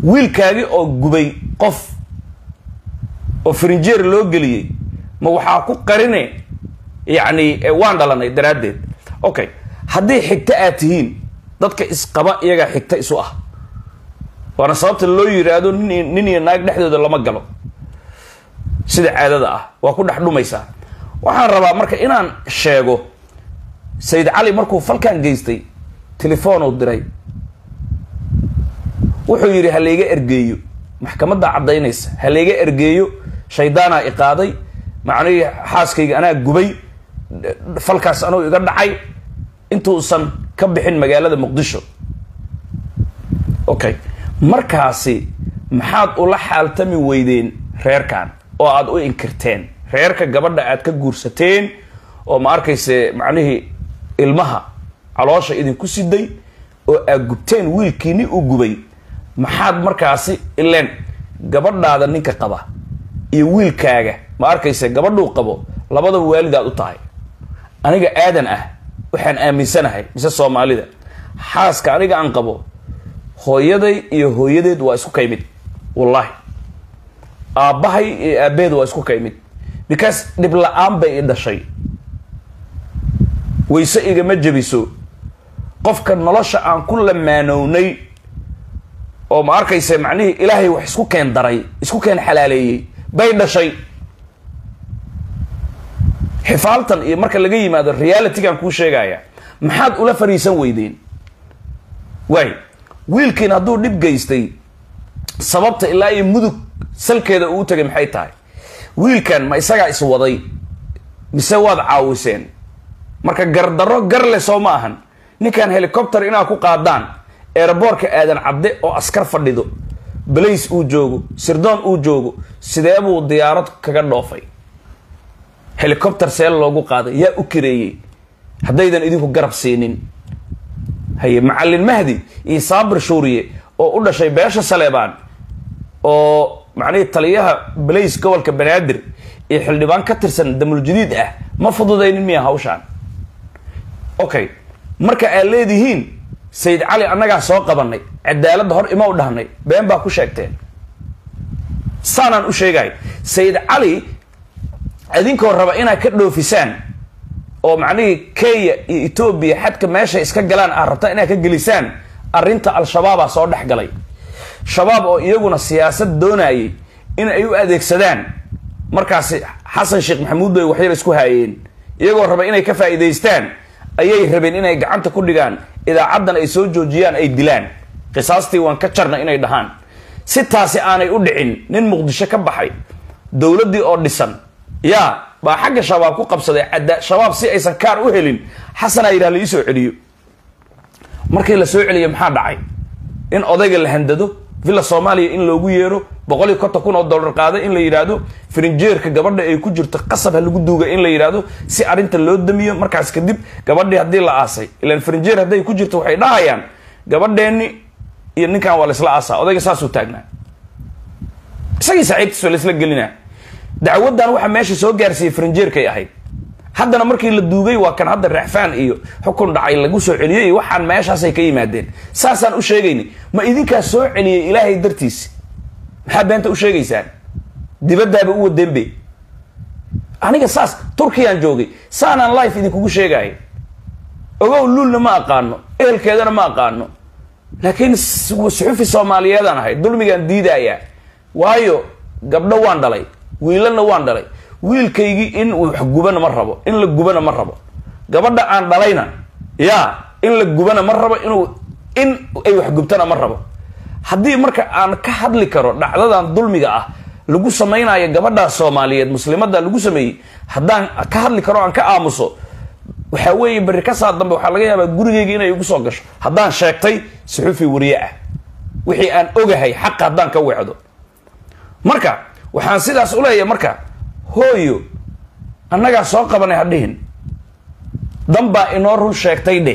wiilkaagi oo gubay qof oo frinjeer loo geliyey ma waxaa ku qarine yacni waan dhalanay daraaddeed okay haddii xigto aad tihiin dadka isqaba iyagaa xigto isu ah waana sababta loo yidhaahdo nin nin iyo naag dhexdooda lama galo sida caadada ah waa ku dhex dhumaysaa waxaan rabaa marka inaan sheego sayid cali markuu falkan geystay telefoonuu diray wuxuu yidhi ha layga ergeeyo maxkamaddaa caddaynaysa ha layga ergeeyo shaydaanaa iqaaday macnihii xaaskayga anaa gubay falkaas anuu iga dhacay intuusan ka bixin magaalada muqdisho okay markaasi maxaad ula xaaltami weydeen reerkan oo aada u inkirteen reerka gabadha aad ka guursateen oo ma arkayse macnihii ilmaha caloosha idinku siday oo aad gubteen wiilkiini u gubay maxaad markaasi ileen gabadhaada ninka qaba iyo wiilkaaga ma arkayse gabadhuu qabo labadaba waalidaad u tahay aniga aadan ah waxaan aaminsanahay mise soomaalida xaaska aniga aan qabo hooyaday iyo hooyadeed waa isku kaymid wallahi aabbahay iyo aabbeed waa isku kaymid because dhib la-aan bay i dhashay wayse igama jebiso qofka nolosha aan ku lamaanownay oo ma arkayse macnihii ilaahay wax isku keen daray isku keen xalaaleeyey bay dhashay xifaaltan iyo marka laga yimaado realitygaan kuu sheegaya maxaad ula fariisan weydeen waay wiilkiin hadduu dhib geystay sababta ilaa iyo mudug salkeeda uu tagay maxay tahay wiilkan ma isagaa iswaday mise waad caawiseen marka gardarro garle soo ma ahan ninkan helicopter inaad ku qaadaan eeraboorka aadan cadde oo askar fadhido balays uu joogo sirdoon uu joogo sidee buu diyaarad kaga dhoofay helicopter seel loogu qaaday yaa u kareeyey haddaydan idinku garab siinin haye macallin mahdi iyo saabir shuuriye oo u dhashay beesha saleebaan oo macnihii taliyaha balays gobolka banaadir iyo xildhibaan ka tirsan damul jadiid ah ma fududaynin miya hawshaan okay marka aad leedihiin sayid cali annagaa soo qabanay cadaaladda hor ima u dhahnay been baa ku sheegteen saanaan u sheegay sayid cali idinkoo raba inaad ka dhoofisaan oo macnihii kenya iyo etoobiya xadka meeshay iska galaan aad rabta inaad ka gelisaan arrinta al-shabaabaa soo dhex galay shabaab oo iyaguna siyaasad doonayay in ay u adeegsadaan markaasi xasan sheekh maxamuud bay waxyar isku haayeen iyagoo raba inay ka faa'iidaystaan ayay rabeen inay gacanta ku dhigaan idaacaddan ay soo joojiyaan ay dilaan qisaastii waan ka jarna inay dhahaan si taasi aanay u dhicin nin muqdisho ka baxay dowladdii oo dhisan yaa baa xagga shabaab ku qabsaday cadda shabaab si aysan kaar u helin xasanaa yidhah la ii soo celiyo markii la soo celiyo maxaa dhacay in odayga la handado villa soomaaliya in loogu yeero boqol iyo konton kun oo dollar qaaday in la yidhaahdo frinjeerka gabadha ay ku jirto qasab ha lagu duuga in la yidhaahdo si arrinta loo damiyo markaas kadib gabadhii haddii la aasay ilaan frinjeer hadday ku jirto waxay dhahayaan gabadheenni iyo ninkan waa laysla aasaa odayga saasuu taagnaa isagii saaxiibtiis waa laysla gelinaa dacwaddan waxa meesha soo gaarsiiyey frinjeerkay ahayd haddana markii la duugay waa kan hadda raxfaan iyo xukun dhacay lagu soo celiyey iyo waxaan meeshaasay ka yimaadeen saasaan u sheegayni ma idinkaa soo celiyey ilaahay dartiisi maxaa beenta u sheegaysaan dibaddaaba u wadeenbe aniga saas turkiyaan joogay saanaan life idinkugu sheegaya ogow luulna ma aqaano ehelkeedana ma aqaano laakiin suxufi soomaaliyeedaan ahay dulmigaan diidayaa waayo gabdho waan dhalay wiilalna waan dhalay wiilkaygii in wax gubana ma rabo in la gubana ma rabo gabadha aan dhalayna yaa in la gubana ma rabo inuu in ay wax gubtana ma rabo haddii marka aan ka hadli karo dhacdadan dulmiga ah lagu samaynayo gabadhaa soomaaliyeed muslimada lagu sameeyey haddaan ka hadli karo aan ka aamuso waxaa weeye berri ka saa dambe waxaa laga yaabaa gurigeyga inay igu soo gasho haddaan sheegtay suxufi wariye ah wixii aan ogahay xaqa haddaan ka weecdo marka waxaan sidaas u leeyahay marka hooyo annagaa soo qabanay ha dhihin danbaa inoo run sheegtay dheh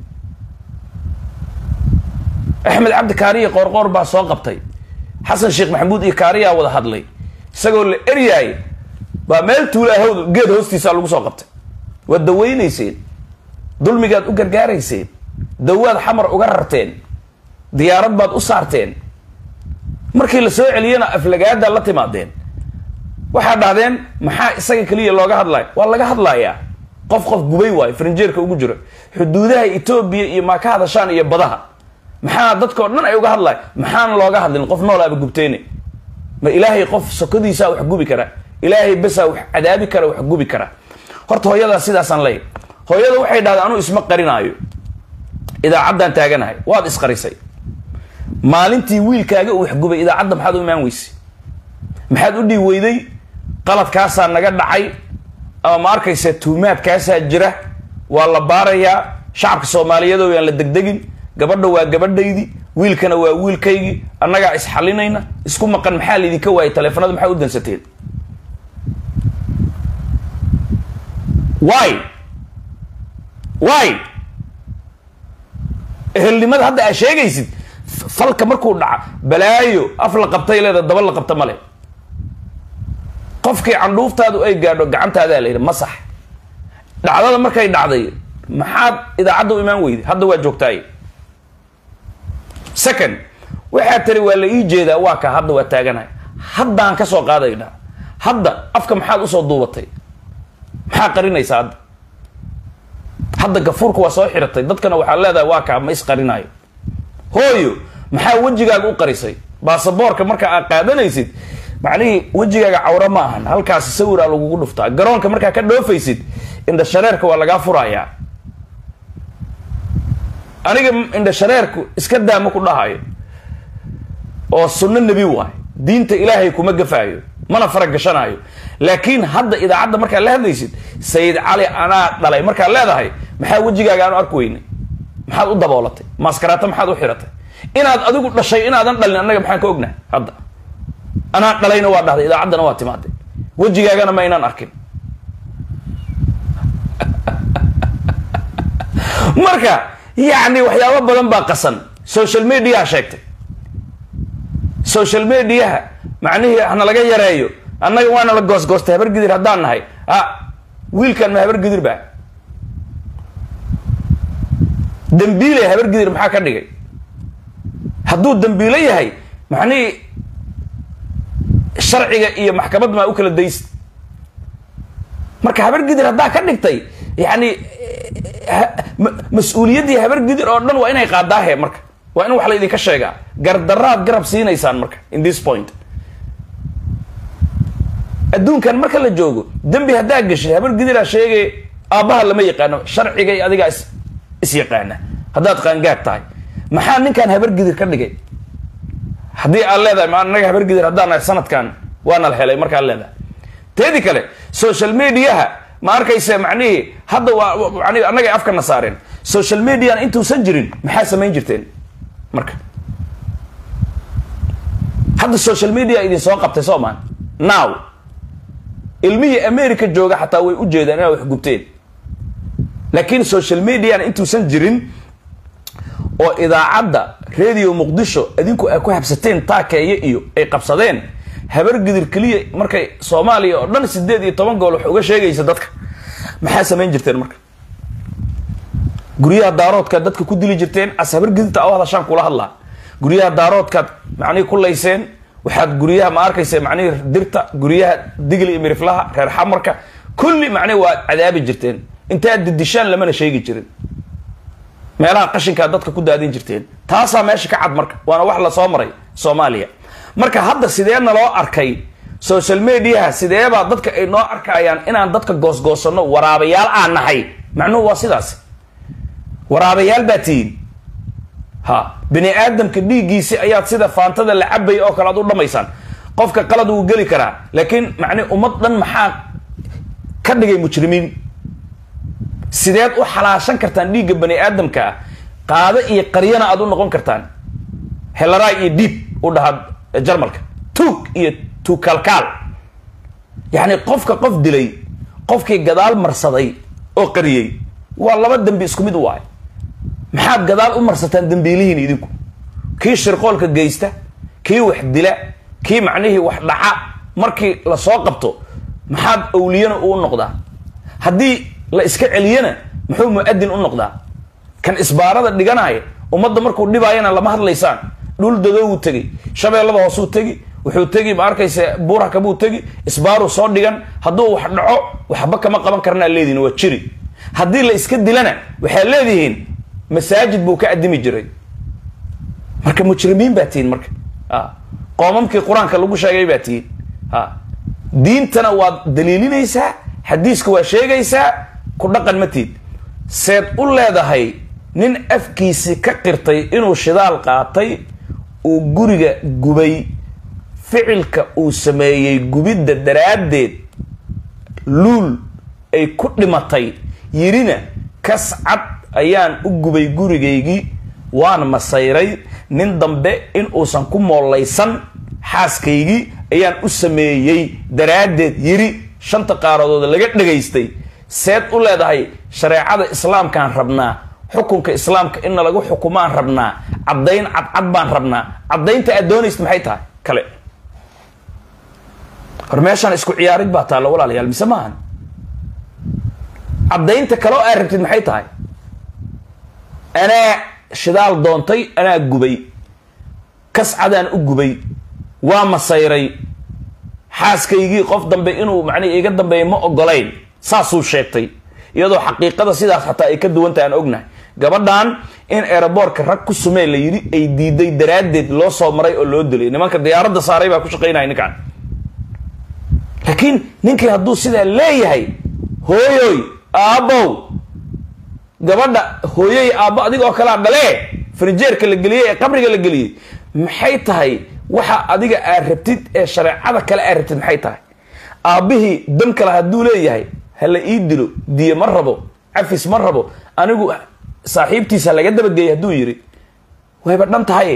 axmed cabdi kaariya qoorqoor baa soo qabtay xasan sheekh maxamuud iyo kaariyaa wada hadlay isagoo la eryaay baa meel tuulaahowd geed hoostiisa lagu soo qabtay waad daweynayseen dulmigaad u gargaarayseen dawaad xamar uga rarteen diyaarad baad u saarteen markii la soo celiyena aflagaada la timaadeen waxaa dhahdeen maxaa isaga keliya looga hadlaya waa laga hadlayaa qof qof gubay waayo farinjeerka ugu jiro xuduudaha etoobiya iyo maa ka hadashaan iyo badaha maxaa dadkao dhan ay uga hadlaya maxaan looga hadlin qof noolaaba gubteyne ma ilaahay qof sokodiisaa wax gubi kara ilaahay besaa wax cadaabi kara wax gubi kara horta hooyadaa sidaasaan leeyahy hooyada waxay dhahdeen anuu isma qarinaayo idaacaddaan taaganahay waad isqarisay maalintii wiilkaaga uu waxgubay idaacadda maxaad u imaan weysay maxaad u dhiib weyday qaladkaasaa naga dhacay ama ma arkaysa tuumaadkaasaa jira waa la baarayaa shacabka soomaaliyeed oo yaan la degdegin gabadha waa gabadhaydii wiilkana waa wiilkaygii annagaa isxalinayna isku maqan maxaa laydinka waayay taleefanada maxaa u dansateen wy wy ehelnimada hadda aa sheegaysid falka markuu dhaca balaayo af la qabtay leeda daba la qabta male qofkii candhuuftaadu ay gaadho gacantaadaa la yidhi masax dhacdada markay dhacday maxaad idaacadda u imaan weyday hadda waa joogtaay second waxaa tiri waa la ii jeedaa waa ka hadda waa taaganahay haddaan ka soo qaadayna hadda afka maxaad usoo duubatay maxaa qarinaysa hadda hadda gafuurka waa soo xiratay dadkana waxaad leedahay waa kaa ma isqarinaayo hooyo maxaa wejigaaga u qarisay baasaboorka marka aad qaadanaysid macnihii wejigaaga cawro ma ahan halkaasi sawiraa lagugu dhuftaa garoonka markaa ka dhoofaysid indhashareerka waa lagaa furayaa aniga indhashareerku iska daama ku dhahayo oo sunno nebi waay diinta ilaahay kuma gafaayo mana faragashanaayo laakiin hadda idaacadda markaad la hadlaysid sayid cali anaa dhalay markaad leedahay maxaa wejigaaga aanu arki weynay maxaad u daboolatay maaskaraata maxaad u xiratay inaad adigu dhashay inaadan dhalin annaga maxaan ka ognahay hadda anaa dhalayna waa dhahday idaacaddana waa timaaday wejigaagana ma aynaan arkin marka yacni waxyaabo badan baa qasan social mediaha sheegtay social mediaha macnihii hana laga yareeyo annaga waana la goosgoostay habargidir haddaan nahay a wiilkan ma habargidir ba dambiile habargidir maxaa ka dhigay hadduu dambiilo yahay macnihii sharciga iyo maxkamad maa u kala daysid marka habargidir haddaa ka dhigtay yani mas-uuliyaddii habargidir oo dhan waa inay qaadaahe marka waa in wax la idinka sheegaa gardaraad garab siinaysaan marka in this point adduunkan marka la joogo dembi haddaa geshid habargidiraa sheegay aabbaha lama yaqaano sharciga iyo adigaa is is yaqaana haddaad qaangaad tahay maxaa ninkan habargidir ka dhigay haddii aad leedahay ma anaga habargidir haddaan nahay sanadkan waana la helay markaad leedahay teedi kale social mediaha ma arkayse macnihii hadda waa mani annaga afkana saareen social mediana intuusan jirin maxaa samayn jirteen marka hadda social media idin soo qabtay soo maan now ilmihii america jooga xataa way u jeedaan inaad wax gubteen laakiin social mediana intuusan jirin oo idaacadda radio muqdisho idinku ay ku habsateen taakeeye iyo ay qabsadeen habargidir keliya markay soomaaliya oo dhan sideed iyo toban gool wax uga sheegaysa dadka maxaa samayn jirteen marka guryaha daaroodkaad dadka ku dili jirteen as habargidirta u hadashaan kula hadlaa guryaha daaroodkaad macnihii ku layseen waxaad guryaha ma arkaysa macnihii dirta guryaha digli iyo miriflaha reer xamarka kulli macnihi waad cadaabi jirteen intaad didishaan lamana sheegi jirin meelaha qashinkaad dadka ku daadin jirteen taasaa meesha ka cad marka waana wax lasoo maray soomaaliya marka hadda sideena loo arkay social mediaha sideebaa dadka ay noo arkayaan inaan dadka goosgoosano waraabayaal aan nahay macnuhu waa sidaas waraabayaal baa tihiin ha bini aadamka dhiiggiisi ayaad sida faantada la cabaya oo kale aad u dhamaysaan qofka qalad wuu geli karaa laakiin macni ummad dhan maxaa ka dhigay mujrimiin sideed u xalaashan kartaan dhiigga bani aadamka ah qaado iyo qaryana aad u noqon kartaan helaraay iyo diib u dhahaa jarmalka tuug iyo tuugkaalkaal yacni qofka qof dilay qofkii gadaal marsaday oo qariyey waa laba dembi isku mid waay maxaad gadaal u marsataan dembiilihiin idinku kii shirqoolka geysta kii wax dila kii macnihii wax dhaca markii lasoo qabto maxaad awliyana uu noqdaa haddii la iska celiyana muxuu mu'adin u noqdaa kan isbaarada dhiganaya ummadda markuu dhibaayana lama hadlaysaan dhul dadowuu tegi shabeellada hoosuu tegi wuxuu tegi ma arkaysa buurhaka buu tegi isbaaruu soo dhigan hadduu wax dhaco waxba kama qaban karnaa leedihin waa jiri haddii la iska dilana waxaad leedihiin masaajid buu ka addimi jiray marka mujrimiin baa tihiin marka qoomamkii qur-aanka lagu sheegay baa tihiin diintana waad daliilinaysaa xadiiska waa sheegaysaa ku dhaqan ma tiid seed u leedahay nin afkiisi ka qirtay inuu shidaal qaatay uu guriga gubay ficilka uu sameeyey gubidda daraaddeed luul ay ku dhimatay yirina kas cad ayaan u gubay gurigaygii waan masayray nin dambe in uusan ku moollaysan xaaskaygii ayaan u sameeyey daraaddeed yiri shanta qaaradood laga dhagaystay seed u leedahay shareecada islaamkaan rabnaa xukunka islaamka inna lagu xukumaan rabnaa caddayn cadcad baan rabnaa caddaynta aad doonaysid maxay tahay kale hor meeshaan isku ciyaarid baa taalla walaalayaal mise maahan caddaynta kale oo aad rabtid maxay tahay anaa shidaal doontay anaa gubay kascadaan u gubay waa masayray xaaskaygii qof dambe inuu macnii iga dambeeya ma ogolayn saasuu sheegtay iyadoo xaqiiqada sidaas xataa ay ka duwanta aan ognahay gabadhan in aeroboortka rag ku sumee la yidhi ay diiday daraaddeed loo soo maray oo loo dilay nimanka diyaaradda saaray baa ku shaqaynaya ninkaan laakiin ninkii hadduu sidaa leeyahay hooyoy aabbow gabadha hooyoy aabbo adig oo kalea dhalee frinjeerka la geliyey ee qabriga la geliyey maxay tahay waxa adiga aad rabtid ee shareecada kale aad rabtid maxay tahay aabbihii dan kale hadduu leeyahay hala ii dilo diye ma rabo cafis ma rabo anigu saaxiibtiisa laga dabageeyay hadduu yidhi wayba dhan tahay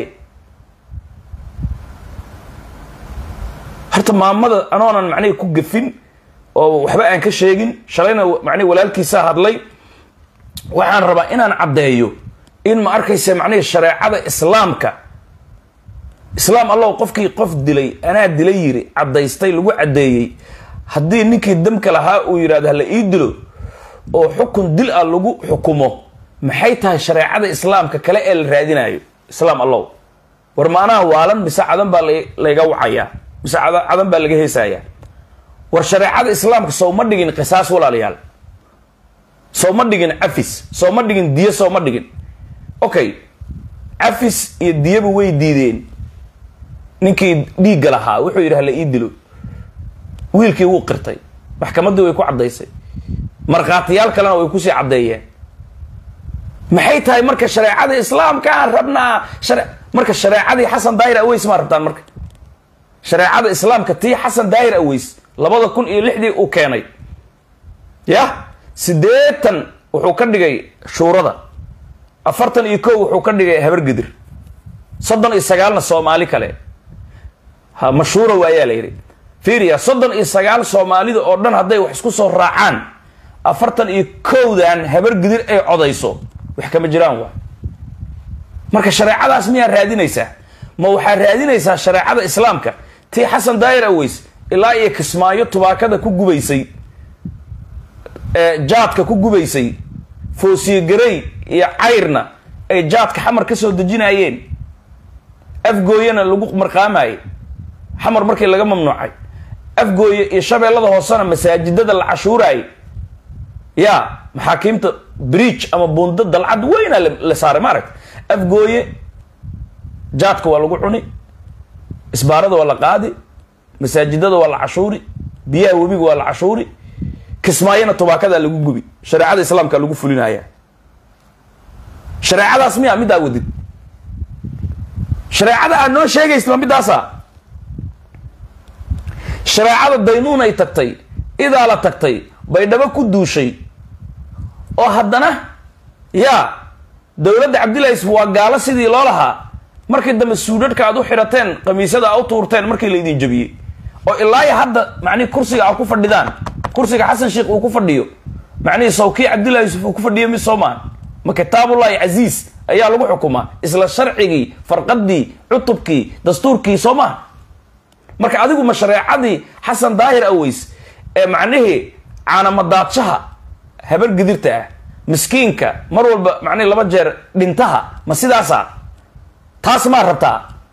horta maamada anoonan macnihi ku gafin oo waxba aan ka sheegin shalayna macnihi walaalkiisaa hadlay waxaan rabaa inaan caddeeyo in ma arkaysa macnihi shareecada islaamka islaam allow qofkii qof dilay anaa dilay yiri caddaystay lagu caddeeyey haddii ninkii damka lahaa uu yidhahdo hala ii dilo oo xukun dil ah lagu xukumo maxay tahay shareecada islaamka kale ee la raadinayo islaam allow war maanaha waalan mise cadan baa layga wacayaa mise cadan baa laga heesayaa war shareecada islaamka sow ma dhigin qisaas walaalayaal sow ma dhigin cafis sow ma dhigin diyo sow ma dhigin okay cafis iyo diyaba way diideen ninkii dhiigga lahaa wuxuu yidhi hala ii dilo wiilkii wuu qirtay maxkamaddii way ku caddaysay markhaatiyaal kalena way kusii caddeeyeen maxay tahay marka shareecada islaamka aan rabnaa marka shareecadii xasan daahir aweys maa rabtaan marka shareecada islaamka tii xasan daahir aweys labada kun iyo lixdii uu keenay yah siddeetan wuxuu ka dhigay shuurada afartan iyo kow wuxuu ka dhigay habargedir soddon iyo sagaalna soomaali kale ha mashhuura waayaa la yidhi fiiriya soddon iyo sagaal soomaalida oo dhan hadday wax isku soo raacaan afartan iyo kowdan habargidir ay codayso wax kama jiraan waa marka shareecadaas miyaa raadinaysaa ma waxaa raadinaysaa shareecada islaamka tii xasan daahir aweys ilaa iyo kismaayo tubaakada ku gubaysay jaadka ku gubaysay foosiye garey iyo cayrna ay jaadka xamar ka soo dejinayeen afgooyana lagu marqaamayay xamar markii laga mamnuucay afgooye iyo shabeellada hoosena masaajidada la cashuuraayay ya maxaakiimta bridge ama buundo dalcad weyna la saaray ma aragta afgooye jaadka waa lagu cuni isbaarada waa la qaadi masaajidada waa la cashuuri biyaha webiga waa la cashuuri kismaayona tubaakadaa lagu gubi shareecada islaamka lagu fulinaya shareecadaas miya middaa wadid shareecada aad noo sheegaysid ma middaasa shareecada daynuunay tagtay idaa la tagtay baydhabo ku duushay oo haddana yaa dowladda cabdillahi waa gaalo sidii loo lahaa markii dambe suudhadhka aad u xidhateen kamiisyada a u tuurteen markii la idin jabiyey oo ilaaya hadda macnihi kursiga a ku fadhidaan kursiga xasan sheikh uu ku fadhiyo macnihii sawkii cabdillahi yuusuf uu ku fadhiyo mid soo maaha ma kitaabullahi casiis ayaa lagu xukumaa isla sharcigii farqadii cutubkii dastuurkii soo maha marka adigu ma shareecadii xasan daahir aweys ee macnihii caanamadaadshaha habar gidirta ah miskiinka mar walba macnihi laba jeer dhintaha ma sidaasa taas maa rabtaa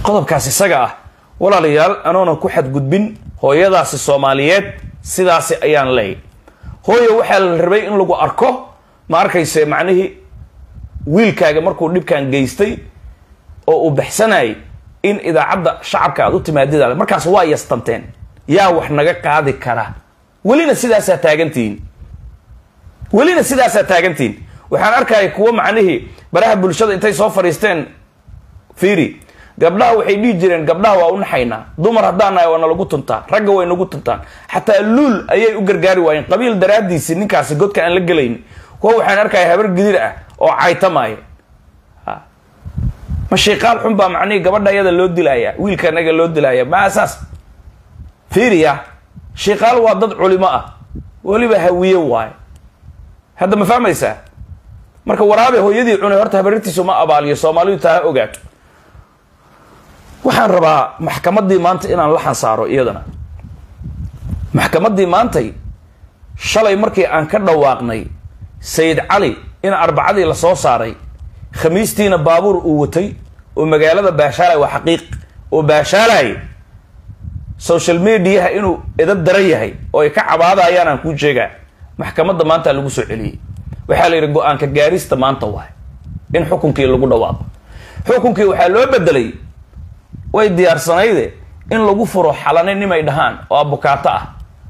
qodobkaas isaga ah walaalayaal anoona ku xadgudbin hooyadaasi soomaaliyeed sidaasi ayaan leeyay hooyo waxaa la rabay in lagu arko ma arkayse macnihii wiilkaaga markuu dhibkan geystay oo uu baxsanayay in idaacadda shacabka aad u timaadida markaas waa yastanteen yaa wax naga qaadi kara welina sidaasaa taagantihiin welina sidaasaa taagantihiin waxaan arkaya kuwo macnihii baraha bulshada intay soo fadhiisteen fiiri gabdhaha waxay dhihi jireen gabdhaha waa u naxaynaa dumar haddaan nahay waa nalagu tuntaa ragga way nagu tuntaan xataa luul ayay u gargaari waayeen qabiil daraadiisi ninkaasi godka aan la gelayn kuwa waxaan arkaya habar gidir ah oo caytamaaya ma shiiqaal xun baa macnihii gabadha ayada loo dilaya wiilka anaga loo dilaya ma asaas fiiriya shiiqaal waa dad culimo ah weliba hawiye waaye hadda ma fahmaysaa marka waraabe hooyadii cunay horta habarirtiisu ma abaaliyo soomaalidu taa ha ogaato waxaan rabaa maxkamaddii maanta inaan la xansaaro iyadana maxkamaddii maantay shalay markii aan ka dhawaaqnay sayid cali in arbacadii la soo saaray khamiistiina baabuur uu watay oo magaalada baashaalay waa xaqiiq oo baashaalay social mediaha inuu edab daran yahay oo ay ka cabaadayaan aan kuu sheegaa maxkamadda maanta lagu soo celiyey waxaa la yidhi go-aanka gaarista maanta waay in xukunkii lagu dhawaaqo xukunkii waxaa loo bedelay way diyaarsanayde in lagu furo xalane nimay dhahaan oo abukaato ah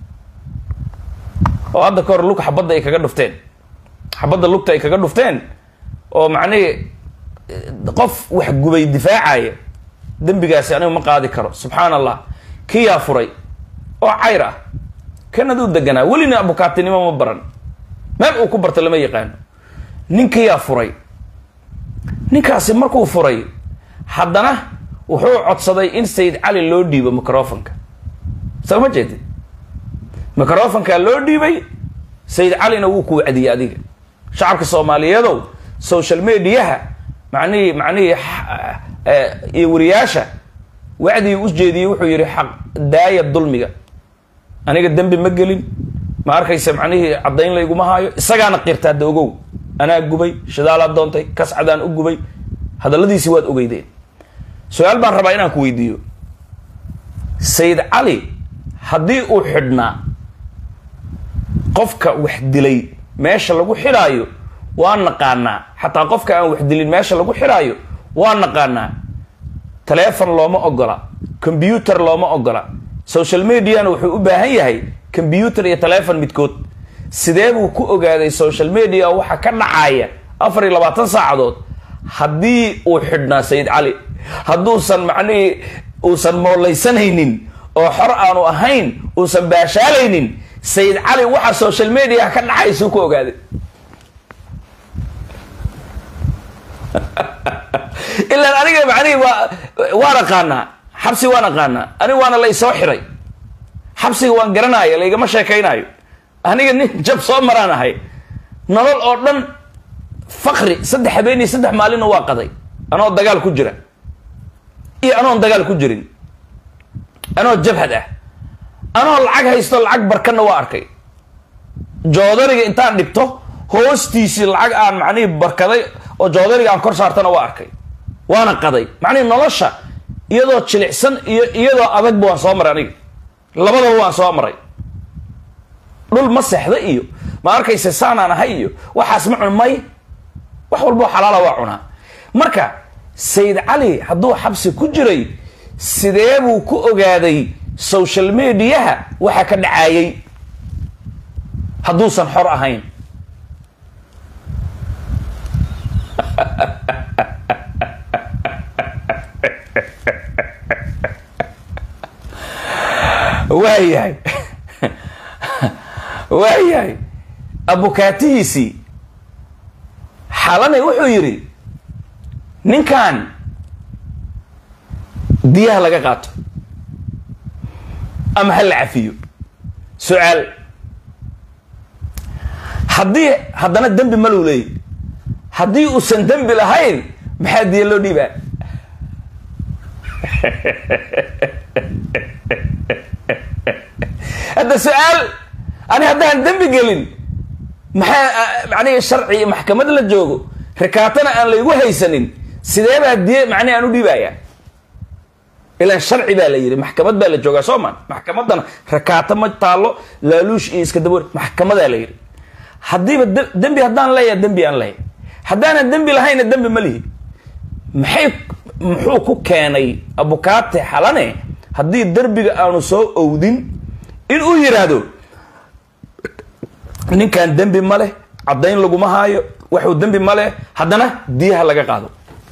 oo hadda ka hor lug xabadda ay kaga dhufteen xabadda lugta ay kaga dhufteen oo macnihii qof wax gubay difaacaya dembigaasi anigu ma qaadi karo subxaan allah kiyaa furay oo cayr ah kan aduu deganaa welina abukaatinimo ma baran meel uu ku barta lama yaqaano ninkiyaa furay ninkaasi markuu furay haddana wuxuu codsaday in sayid cali loo dhiibo microfonka soo ma jeedid microfonka loo dhiibay sayid calina wuu ku wacdiyey adiga shacabka soomaaliyeedow social mediaha macnihii macnihii iyo wariyaasha wacdigii u jeediyey wuxuu yidhi xaq daaya dulmiga aniga dembi ma gelin ma arkaysa macnihii caddayn layguma haayo isagaana qirta hadda ogow anaa gubay shidaalaad doontay kascadaan u gubay hadalladiisi waad ogeydeen su-aal baan rabaa inaan ku weydiiyo sayid cali haddii uu xidhnaa qofka wax dilay meesha lagu xidhaayo waa naqaanaa xataa qofka aan wax dilin meesha lagu xidhaayo waa naqaanaa taleefon looma ogola combyuter looma ogola social mediana wuxuu u baahan yahay combyuter iyo taleefon midkood sidee buu ku ogaaday social media waxa ka dhacaya afar iyo labaatan saacadood haddii uu xidhnaa sayid cali hadduusan macnihii uusan moollaysanaynin oo xor aanu ahayn uusan baashaalaynin sayid cali waxa social media ka dhacaysuu ku ogaaday ilaan aniga macnihii waa waan aqaanaa xabsi waan aqaanaa aniga waana la isoo xiray xabsiga waan garanaayo laygama sheekaynaayo aniga nin jab soo maraan ahay nolol oo dhan fakri saddex habeen iyo saddex maalinna waa qaday anoo dagaal ku jira iyo anoon dagaal ku jirin anoo jabhad ah anoo lacag haysto lacag barkanna waa arkay joodariga intaan dhigto hoostiisii lacag aan macnihii barkaday oo joodariga aan kor saartana waa arkay waana qaday macnihii nolosha iyadoo jilicsan iyo iyadoo adagba waan soo maray aniga labadaba waan soo maray dhul ma seexda iyo ma arkayse saanaan ahay iyo waxaas ma cun may wax walboo xalaala waa cunaa marka sayid cali hadduu xabsi ku jiray sidee buu ku ogaaday social mediaha waxa ka dhacaayay hadduusan xor ahayn waayahay waayahay abukaatihiisii xalanay wuxuu yidhi ninkan diyaha laga qaato ama ha la cafiyo su-aal haddii haddana dembi ma lou leeyay haddii uusan dembi lahayn maxaa diya loo dhiibaa hadda su-aal ani haddaan dembi gelin maxaa macnihi sharci iyo maxkamad la joogo rikaatana aan laygu haysanin sidee baa diye macnihi aan u dhiibaya ilaan sharci baa la yidhi maxkamad baa la joogaa soo maan maxkamaddana rakaato ma taallo laaluush iyo iska daboor maxkamadaa la yidhi haddiiba dembi haddaan leeyahay dembi aan leeyahay haddaanan dembi lahayna dembi ma lihi maxay muxuu ku keenay abukaate xalane haddii derbiga aanu soo owdin in uu yidhaahdo ninkan dembi ma leh caddayn laguma haayo waxuu dembi ma leh haddana diyaha laga qaado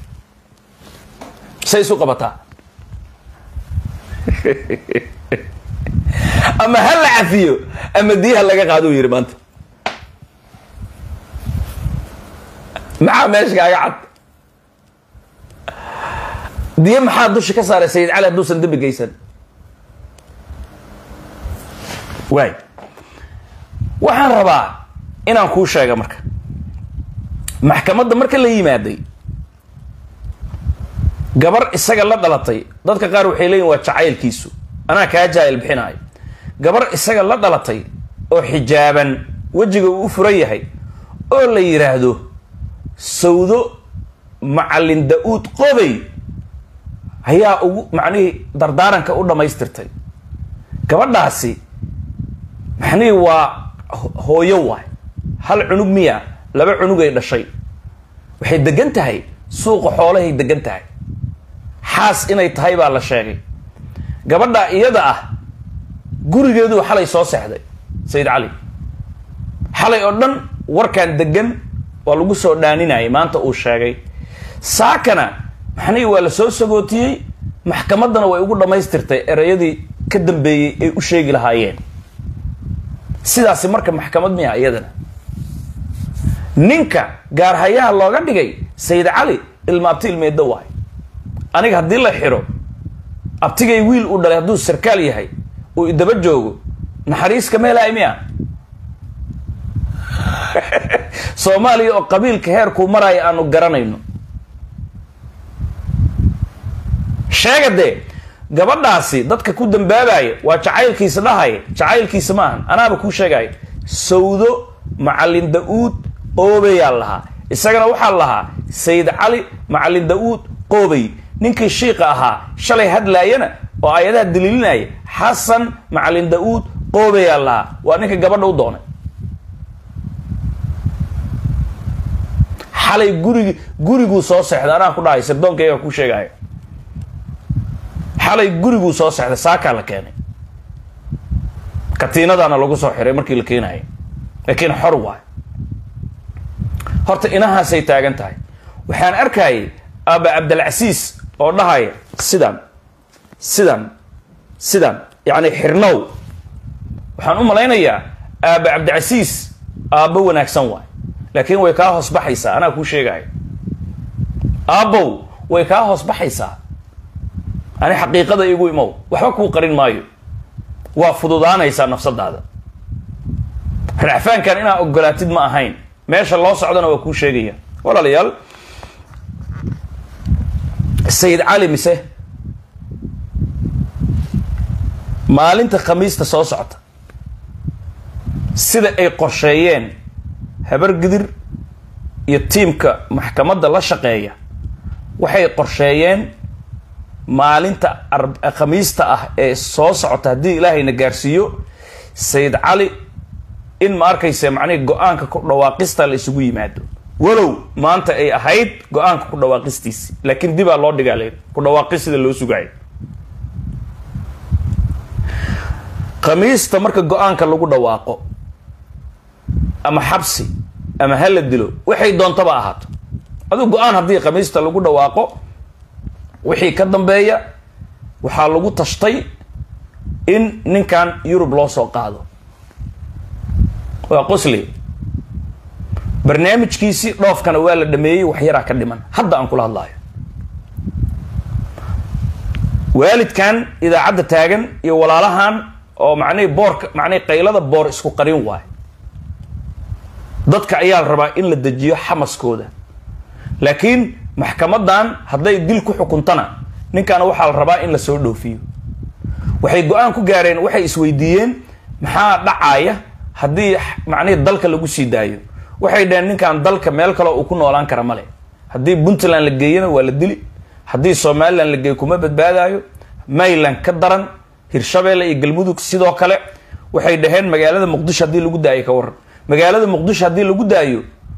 say isu qabataa ama ha la cafiyo ama diyaha laga qaado uu yidhi maanta maxaa meesha kaaga cad diye maxaa dusha ka saaray sayid cali hadduusan dembi geysan waay waxaan rabaa inaan kuu sheega marka maxkamadda marka la yimaaday gabar isaga la dhalatay dadka qaar waxay leeyihin waa jacaylkiisu anaa kaa jaayil bixinaayo gabar isaga la dhalatay oo xijaaban wejiga uu u furan yahay oo la yidhaahdo sawdo macallin da-uud qobey ayaa ugu macnihii dardaaranka u dhammaystirtay gabadhaasi macnihii waa hooyo waay hal cunug miya laba cunugay dhashay waxay degan tahay suuqa xoolahay degan tahay xaas inay tahay baa la sheegay gabadha iyada ah gurigeeduu xalay soo seexday sayid cali xalay oo dhan warkan degan waa lagu soo dhaaninayay maanta uu sheegay saakana maxnihii waa la soo sagootiyey maxkamaddana way ugu dhammaystirtay ereyadii ka dambeeyey ay u sheegi lahaayeen sidaasi marka maxkamad miya iyadana ninka gaarhayaha looga dhigay sayid cali ilma abti ilmeeddo waay aniga haddii la xiro abtigay wiil uu dhalay hadduu sarkaal yahay uu idaba joogo naxariiska meelaay miya soomaaliya oo qabiilka heerkuu maraayo aanu garanayno sheega dee gabadhaasi dadka ku dambaabaya waa jacaylkiisa dhahaya jacaylkiisa maahan anaaba kuu sheegaya sawdo macallin da-uud qoobeyaa lahaa isagana waxaa lahaa sayid cali macallin da-uud qoobey ninkii shiiqa ahaa shalay hadlaayana oo aayadaha daliilinaya xasan macallin da-uud qoobeyaa lahaa waa ninka gabadha u doonay xalay gurigi guriguu soo seexday anaa ku dhahay sirdoonkayaga kuu sheegaya xalay guriguu soo seexday saakaa la keenay katiinadaana lagu soo xiray markii la keenaya laakiin xor waay horta inahaasay taagan tahay waxaan arkayay aaba cabdilcasiis oo dhahaya sidan sidan sidan yacni xirnow waxaan u malaynayaa aaba cabdicasiis aabbo wanaagsan waay laakiin way kaa hoos baxaysaa anaa kuu sheegaya aabbow way kaa hoos baxaysaa ani xaqiiqada igu imow waxba kuu qarin maayo waa fududaanaysaa nafsadaada racfaankan inaa ogolaatid ma ahayn meesha loo socdana waa kuu sheegaya walaalayaal sayid cali mise maalinta khamiista soo socta sida ay qorsheeyeen habar gidir iyo tiimka maxkamadda la shaqeeya waxay qorsheeyeen maalinta khamiista ah ee soo socota haddii ilaahayna gaarsiiyo sayid cali in ma arkaysa macnihi go-aanka ku dhawaaqista la isugu yimaado walow maanta ay ahayd go-aanka ku dhawaaqistiisi laakiin dibaa loo dhigaa layidhi ku dhawaaqis sida loo sugaayo khamiista marka go-aanka lagu dhawaaqo ama xabsi ama hala dilo waxay doontaba ahaato aduu go-aan haddii khamiista lagu dhawaaqo wixii ka dambeeya waxaa lagu tashtay in ninkan yurub loo soo qaado waa qosli barnaamijkiisii dhoofkana waa la dhameeyey wax yaraa ka dhiman hadda aan kula hadlaayo waalidkan idaacadda taagan iyo walaalahan oo macnihii boorka macnihii qaylada boor isku qarin waayo dadka ayaa la rabaa in la dejiyo xamaskooda laakiin maxkamadan hadday dil ku xukuntana ninkaana waxaa la rabaa in la soo dhoofiyo waxay go-aan ku gaareen waxay isweydiiyeen maxaa dhacaya haddii macnihii dalka lagu sii daayo waxay dhaheen ninkan dalka meel kaleo uu ku noolaan kara male haddii puntland la geeyana waa la dili haddii somalilan la geeyo kuma badbaadaayo mayland ka daran hirshabeelle iyo galmudug sidoo kale waxay dhaheen magaalada muqdisho haddii lagu daayo ka waran magaalada muqdisho haddii lagu daayo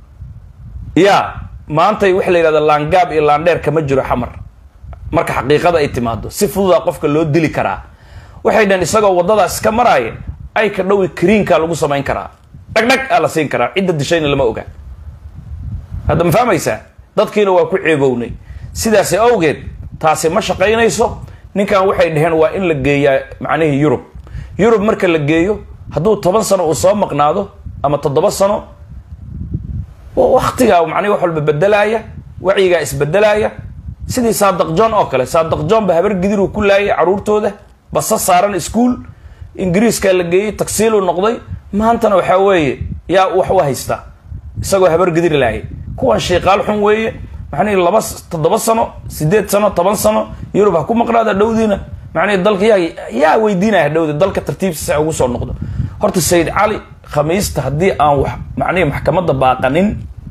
yaa maantay waxa la yidhahda laangaab iyo laandheer kama jiro xamar marka xaqiiqada ay timaado si fududaa qofka loo dili karaa waxay dhaheen isagoo waddadaas ka maraaya ay ka dhowi kariinkaa lagu samayn karaa dhagdhag aa la siin karaa cidda dishayna lama oga hadda ma fahmaysaa dadkiina waa ku ceebownay sidaasi awgeed taasi ma shaqaynayso ninkan waxay dhaheen waa in la geeyaa macnihii yurub yurub marka la geeyo hadduu toban sano uu soo maqnaado ama toddoba sano waktigaa macnihi wax walba bedelaaya wacyigaa isbedelaaya sidii saadaq john oo kale saadaq john ba habar gidiruu ku laayay caruurtooda basa saaran ischool ingiriiskaa la geeyey tagsiiluu noqday maantana waxaa weeye yaa wax u haystaa isagoo habar gidir laayay kuwan shiiqaal xun weeye macnihi laba toddoba sano sideed sano toban sano yurub ha ku maqnaada dhowdiina macnihi dalka yaa yaa weydiinaya dhowdi dalka tartiibtiisa ugu soo noqdo horta sayid cali khamiista haddii aan wax macnihi maxkamadda baaqanin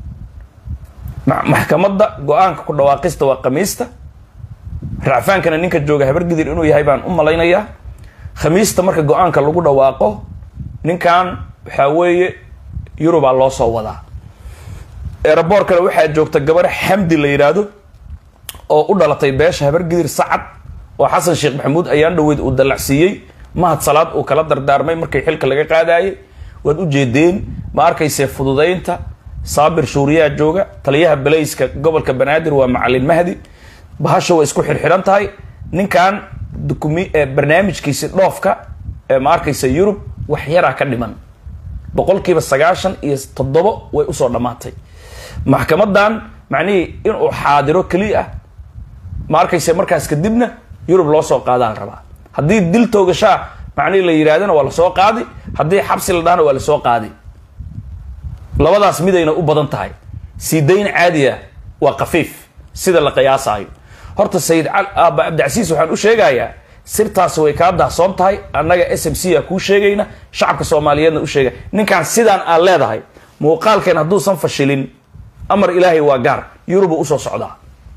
maxkamadda go-aanka ku dhawaaqista waa khamiista racfaankana ninka jooga habargidir inuu yahay baan u malaynayaa khamiista marka go-aanka lagu dhawaaqo ninkan waxaa weeye yurubaa loo soo wadaa eeraboorkana waxaa joogta gabar xamdi la yidhaahdo oo u dhalatay beesha habargidir sacad oo xasan sheekh maxamuud ayaan dhaweyd uu dallacsiiyey mahad salaad uu kala dardaarmay markii xilka laga qaadayay waad u jeedeen ma arkaysee fududaynta saabir shuuriyaa jooga taliyaha balayska gobolka banaadir waa macalin mahdi bahasha way isku xirxiran tahay ninkan dukumi barnaamijkiisi dhoofka ee ma arkaysa yurub wax yaraa ka dhiman boqolkiiba sagaashan iyo toddobo way usoo dhammaatay maxkamadan macnihii inuu xaadiro keliya ah ma arkayse markaas kadibna yurub loo soo qaadaa la rabaa haddii dil toogashaa macnihii la yidhahdana waa lasoo qaadi haddii xabsi la dhahana waa lasoo qaadi labadaas midayna u badan tahay sii dayn caadi ah waa kafiif sida la qiyaasaayo horta sayid aaba cabdicasiis waxaan u sheegayaa sirtaas way kaa dahsoon tahay annaga s m c a kuu sheegayna shacabka soomaaliyeedna u sheegay ninkaan sidaan aad leedahay muuqaalkeen hadduusan fashilin amar ilaahay waa gaar yurubu usoo socdaa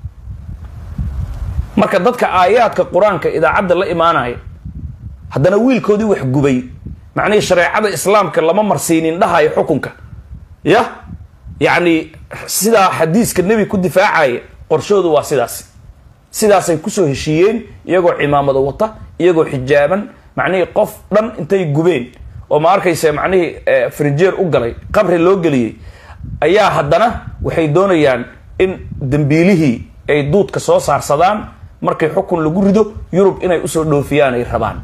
marka dadka aayaadka qur-aanka idaacadda la imaanaya haddana wiilkoodii wax gubay macnihii shareecada islaamka lama marsiinin dhahayo xukunka ya yacni sidaa xadiiska nebi ku difaacaya qorshoodu waa sidaas sidaasay kusoo heshiiyeen iyagoo cimaamado wata iyagoo xijaaban macnihii qof dhan intay gubeen oo ma arkaysa macnihii frinjeer u galay qabri loo geliyey ayaa haddana waxay doonayaan in dambiilihii ay duudka soo saarsadaan markay xukun lagu rido yurub inay usoo dhoofiyaan ay rabaan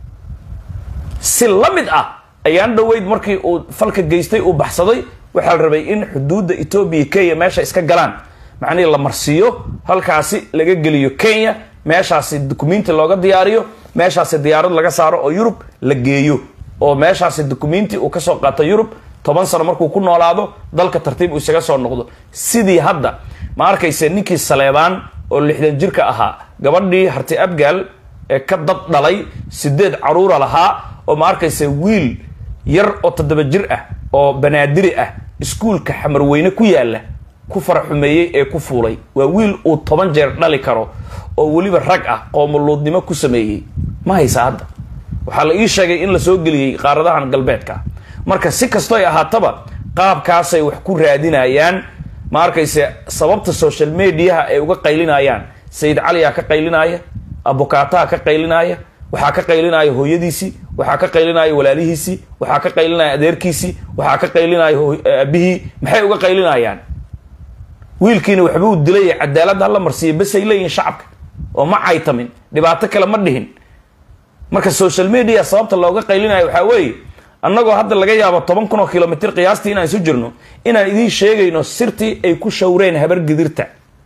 si la mid ah ayaan dhaweyd markii uu falka geystay uu baxsaday waxaa la rabay in xuduudda etoobiya kenya meesha iska galaan macnihii la marsiiyo halkaasi laga geliyo kenya meeshaasi dukumenti looga diyaariyo meeshaasi diyaarad laga saaro oo yurub la geeyo oo meeshaasi dukumenti uu kasoo qaato yurub toban sano markuu ku noolaado dalka tartiib uu isaga soo noqdo sidii hadda ma arkayse ninkii saleebaan oo lixdan jirka ahaa gabadhii harti abgaal ee ka dad dhalay sideed caruura lahaa oo ma arkayse wiil yar oo toddoba jir ah oo banaadiri ah iskuulka xamarweyne ku yaala ku faraxumeeyey ee ku fuulay waa wiil uu toban jeer dhali karo oo weliba rag ah qoomuluudnimo ku sameeyey ma haysa hadda waxaa la ii sheegay in la soo geliyey qaaradahan galbeedka marka si kastoy ahaataba qaabkaasay wax ku raadinayaan ma arkayse sababta social mediaha ay uga qaylinayaan sayid caliyaa ka qaylinaya abukataha ka qaylinaya waxaa ka qaylinaya hooyadiisii waxaa ka qaylinaya walaalihiisii waxaa ka qaylinaya adeerkiisii waxaa ka qaylinaya abihii maxay uga qaylinayaan wiilkiina waxbuu dilay cadaalad hala marsiiya basay leeyihin shacabka oo ma caytamin dhibaato kale ma dhihin marka social media sababta looga qaylinayo waxaa weeye annagoo hadda laga yaabo toban kun oo kilomitr qiyaastii inaan isu jirno inaan idiin sheegayno sirtii ay ku shawreen habar gidirta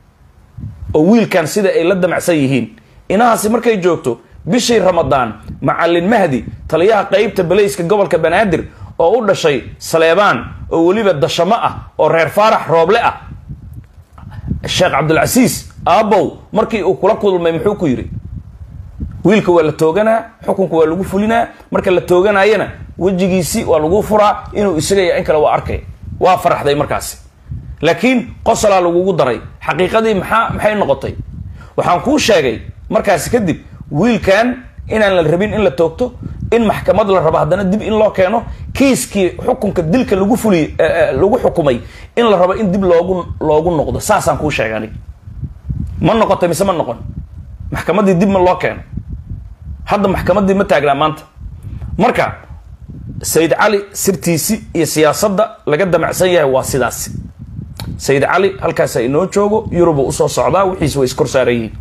oo wiilkan sida ay la damacsan yihiin inahaasi markay joogto bishii ramadaan macalin mahdi taliyaha qeybta balayska gobolka banaadir oo u dhashay saleebaan oo weliba dashamo ah oo reer faarax rooble ah sheekh cabdulcasiis aabow markii uu kula kulmay muxuu ku yidhi wiilka waa la tooganaa xukunka waa lagu fulinaa marka la tooganayana wejigiisi waa lagu furaa inuu isagaya in kale waa arkay waa faraxday markaasi laakiin qosolaa lagugu daray xaqiiqadii maxaa maxay noqotay waxaan kuu sheegay markaasi kadib wiilkan inaan la rabin in la toogto in maxkamad la rabo haddana dib in loo keeno kiiskii xukunka dilka lagu fuliy lagu xukumay in la rabo in dib loogu loogu noqdo saasaan kuu sheegay anig ma noqotay mise ma noqon maxkamaddii dib ma loo keeno hadda maxkamaddii ma taagnaa maanta marka sayid cali sirtiisi iyo siyaasadda laga damacsan yahay waa sidaas sayid cali halkaasa inoo joogo yuruba usoo socdaa wixiis way iskor saaran yihiin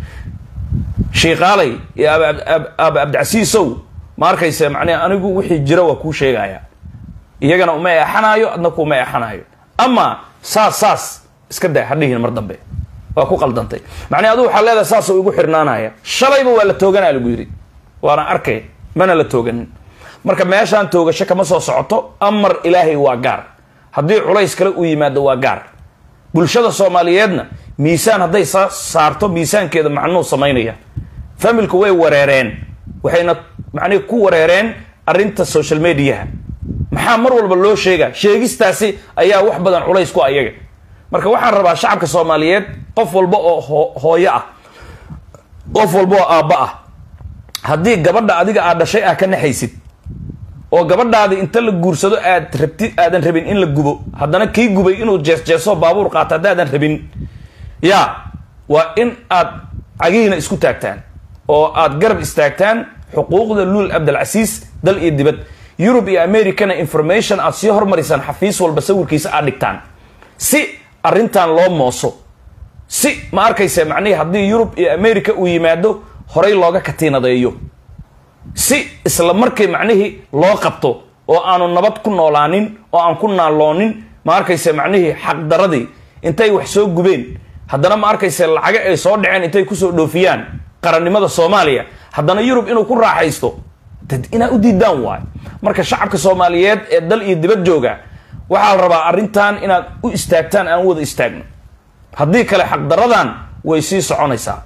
shiiqaalay iyo aaba cabdicasiisow ma arkayse macnee anigu wixii jira waa kuu sheegaya iyagana uma eexanaayo adna kuuma eexanaayo ama saas saas iska daa hadhihin mar dambe waa ku qaldantay macnee adu waxaa leedahay saasoo igu xirnaanaya shalayba waa la tooganaa lagu yidhi waana arkay mana la tooganin marka meeshaan toogasho kama soo socoto amar ilaahay waa gaar haddii culays kale uu yimaado waa gaar bulshada soomaaliyeedna miisaan hadday sa saarto miisaankeeda macnuu samaynaya familku way wareereen waxayna macnihi ku wareereen arrinta social mediaha maxaa mar walba loo sheegaa sheegistaasi ayaa wax badan culays ku ayaga marka waxaan rabaa shacabka soomaaliyeed qof walba oo ho hooyo ah qof walba oo aabba ah haddii gabadha adiga aad dhashay ah ka naxaysid oo gabadhaadi inta la guursado aad rabti aadan rabin in la gubo haddana kii gubay inuu jees jeeso baabuur qaato haddaadan rabin ya waa in aad cagihiina isku taagtaan oo aad garab istaagtaan xuquuqda luul cabdilcasiis dal iyo dibad yurub iyo americana information aad sii hormarisaan xafiis walba sawirkiisa aad dhigtaan si arrintan loo mooso si ma arkaysa macnihii haddii yurub iyo america uu yimaado horay looga katiinadeeyo si isla markii macnihii loo qabto oo aanu nabad ku noolaanin oo aan ku naaloonin ma arkayse macnihii xaqdaradii intay wax soo gubeen haddana ma arkayse lacaga ay soo dhaceen intay kusoo dhoofiyaan qarannimada soomaaliya haddana yurub inuu ku raaxaysto dad inaa u diidaan waayo marka shacabka soomaaliyeed ee dal iyo dibad jooga waxaa la rabaa arrintan inaad u istaagtaan aan wada istaagno haddii kale xaqdaradan way sii soconaysaa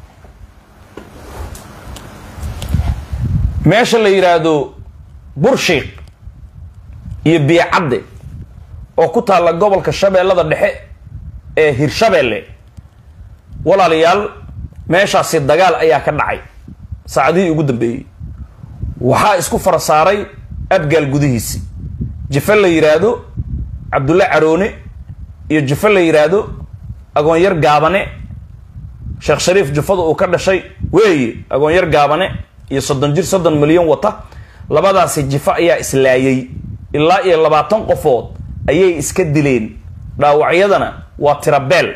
meesha la yidhaahdo burshiik iyo biyocadde oo ku taalla gobolka shabeellada dhexe ee hirshabeelle walaalayaal meeshaasi dagaal ayaa ka dhacay saacadihii ugu dambeeyey waxaa isku fara saaray abgaal gudihiisi jife la yidhaahdo cabdulle caroone iyo jife la yidhaahdo agoonyar gaabane sheekh shariif jufada uu ka dhashay weeye agoonyar gaabane iyo soddon jir soddon milyan wata labadaasi jifo ayaa islaayay ilaa iyo labaatan qofood ayay iska dileen dhaawacyadana waa tirabeel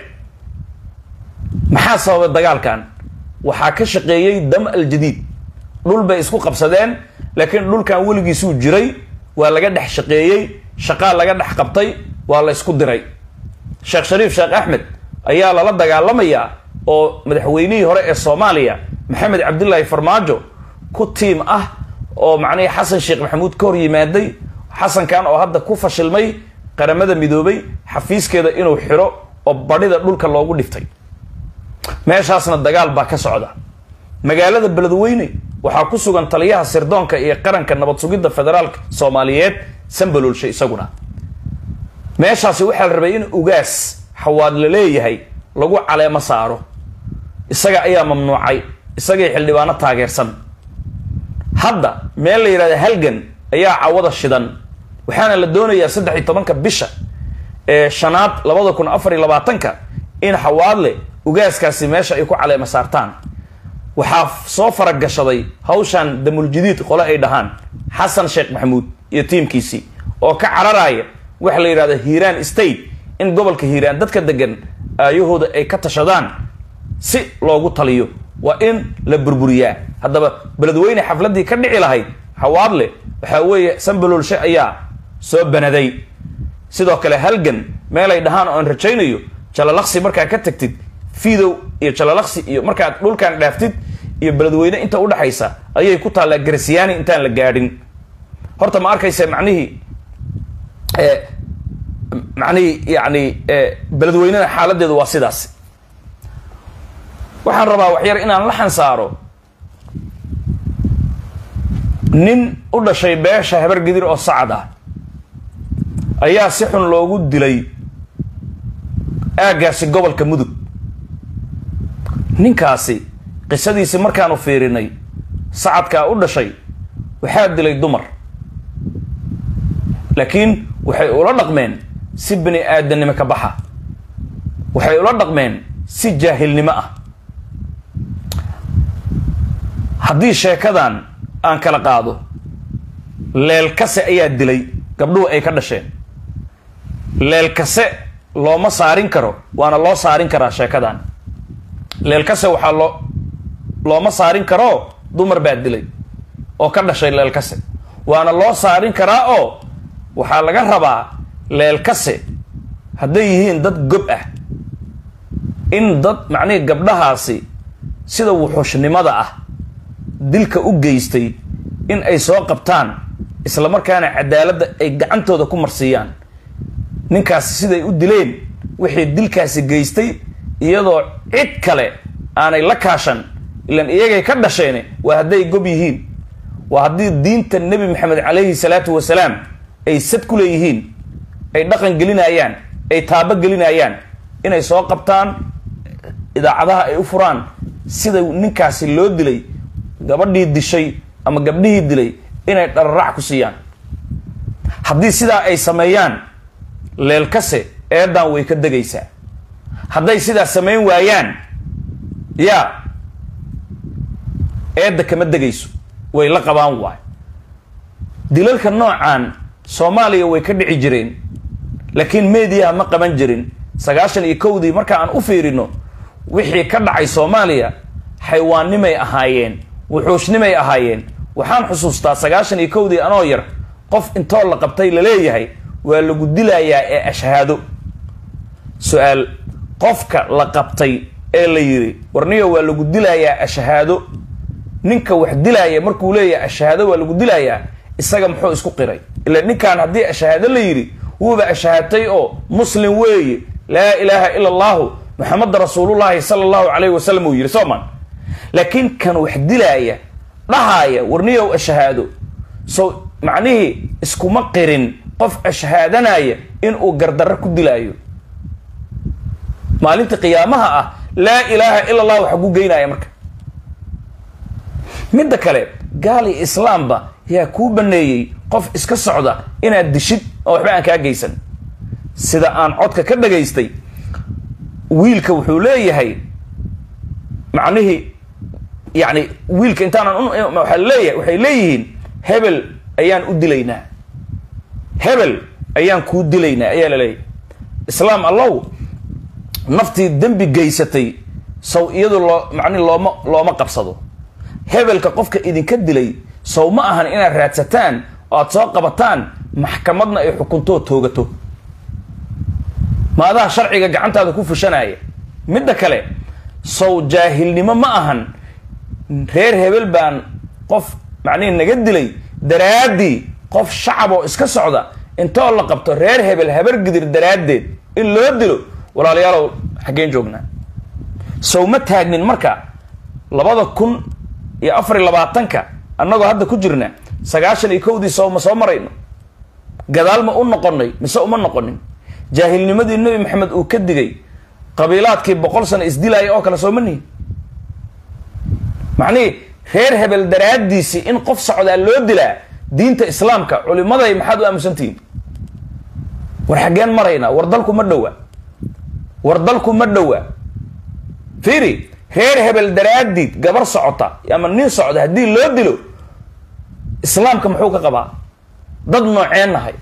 maxaa sababay dagaalkan waxaa ka shaqeeyey dam aljadiid dhul bay isku qabsadeen laakiin dhulkan weligiisuu jiray waa laga dhex shaqeeyey shaqaa laga dhex qabtay waa la ysku diray sheekh shariif sheekh axmed ayaa lala dagaalamayaa oo madaxweynihii hore ee soomaaliya maxamed cabdilaahi farmaajo ku tiim ah oo macnihii xasan sheekh maxamuud ka hor yimaaday xasankan oo hadda ku fashilmay qaramada midoobay xafiiskeeda inuu xiro oo badhida dhulka loogu dhiftay meeshaasna dagaal baa ka socda magaalada beledweyne waxaa ku sugan taliyaha sirdoonka iyo qaranka nabad sugidda federaalka soomaaliyeed sambaloolshe isaguna meeshaasi waxaa la rabay in ugaas xawaad la leeyahay lagu caleemo saaro isaga ayaa mamnuucay isagay xildhibaano taageersan hadda meel la yidhahda halgan ayaa cawada shidan waxaana la doonayaa saddex iyo tobanka bisha ee shanaad labada kun afar iyo labaatanka in xawaadle ugaaskaasi meesha ay ku caleemo saartaan waxaa soo faragashaday hawshan damuljadiid qole ay dhahaan xasan sheekh maxamuud iyo tiimkiisii oo ka cararaya waxa la yidhahda hiiraan state in gobolka hiiraan dadka degan aayahooda ay ka tashadaan si loogu taliyo waa in la burburiyaa haddaba beledweyne xafladdii ka dhici lahayd xawaadle waxaa weeye sambaloolshe ayaa soo banaday sidoo kale halgan meelay dhahaan oo aan rajaynayo jalalaqsi markaa ka tagtid fidow iyo jalalaqsi iyo markaad dhulkan dhaaftid iyo beledweyne inta udhexaysa ayay ku taallaa garasiyaani intaan la gaadhin horta ma arkaysa macnihii macnihii yani beledweynena xaaladeedu waa sidaas waxaan rabaa waxyar inaan la xansaaro nin u dhashay beesha habar gidir oo sacad ah ayaa si xun loogu dilay aaggaasi gobolka mudug ninkaasi qisadiisi markaanu fiirinay sacadkaa u dhashay waxaa dilay dumar laakiin waxay ula dhaqmeen si bini aadamnimo ka baxa waxay ula dhaqmeen si jaahilnimo ah haddii sheekadan aan kala qaado leelkase ayaa dilay gabdhuhu ay ka dhasheen leelkase looma saarin karo waana loo saarin karaa sheekadan leelkase waxaa loo looma saarin karoo dumar baa dilay oo ka dhashay leelkase waana loo saarin karaa oo waxaa laga rabaa leelkase hadday yihiin dad gob ah in dad macnihii gabdhahaasi sida wuxuushnimada ah dilka u geystay in ay soo qabtaan isla markaana cadaaladda ay gacantooda ku marsiiyaan ninkaasi siday u dileen wixii dilkaasi geystay iyadoo cid kale aanay la kaashan ilan iyagay ka dhasheene waa hadday gob yihiin waa haddii diinta nebi maxamed calayhi salaatu wasalaam ay sad ku leeyihiin ay dhaqan gelinayaan ay taabo gelinayaan inay soo qabtaan idaacadaha ay u furaan sida ninkaasi loo dilay gabadhii dishay ama gabdhihii dilay inay dhararac ku siiyaan haddii sidaa ay sameeyaan leelkase eedan way ka degaysaa hadday sidaa samayn waayaan yaa eedda kama degayso way la qabaan waay dilalka noocan soomaaliya way ka dhici jireen laakiin mediaha ma qaban jirin sagaashan iyo kowdii marka aan u fiirino wixii ka dhacay soomaaliya xaywaannimay ahaayeen wuxuushnimay ahaayeen waxaan xusuustaa sagaashan iyo kowdii anoo yar qof intoo la qabtay laleeyahay waa lagu dilayaa ee ashhaado su-aal qofka la qabtay ee la yidhi warniyo waa lagu dilayaa ashhaado ninka wax dilaaya markuu leeyahay ashhaado waa lagu dilayaa isaga muxuu isku qiray ila ninkan haddii ashhaado la yidhi wuuba ashhaatay oo muslim weeye laa ilaaha ila allahu maxameda rasuulullahi sala allahu calayhi wasalam uu yidhi sooman laakiin kan wax dilaaya dhahaaya warniyow ashhaado so macnihii iskuma qirin qof ashhaadanaya inuu gardarro ku dilaayo maalinta qiyaamaha ah laa ilaaha ila allah waxa ku geynaya marka midda kale gaal iyo islaamba yaa kuu baneeyey qof iska socda inaad dishid oo waxba aan kaa geysan sida aan codka ka dhagaystay wiilka wuxuu leeyahay macnihii yani wiilka intaanan waa leeyahay waxay leeyihiin hebel ayaan u dilaynaa hebel ayaan kuu dilaynaa ayaa la leeyahay islaam allow naftii dembi geysatay sow iyadu loo macni looma looma qabsado hebelka qofka idinka dilay sow ma ahan inaad raadsataan oo aad soo qabataan maxkamadna ay xukuntoo toogato maadaha sharciga gacantaada ku fushanaya midda kale sow jaahilnimo ma ahan reer hebel baan qof macnihi naga dilay daraaddii qof shacab oo iska socda intoo la qabto reer hebel habar gidir daraaddeed in loo dilo walaalayaalow xaggeen joognaa sow ma taagnin marka labada kun iyo afar iyo labaatanka annagoo hadda ku jirna sagaashan iyo kowdii sow ma soo marayno gadaal ma u noqonay mise uma noqonin jaahilnimadii nebi maxamed uu ka digay qabiilaadkii boqol sano isdilaaya oo kale soo ma nihin macnihii reer hebel daraaddiisii in qof socdaa loo dilaa diinta islaamka culimaday maxaad u aamusantihiin war xaggeen maraynaa war dalku ma dhowa war dalku ma dhowa fiiri reer hebel daraaddiid gabar socota ama nin socda haddii loo dilo islaamka muxuu ka qabaa dad nooceen nahay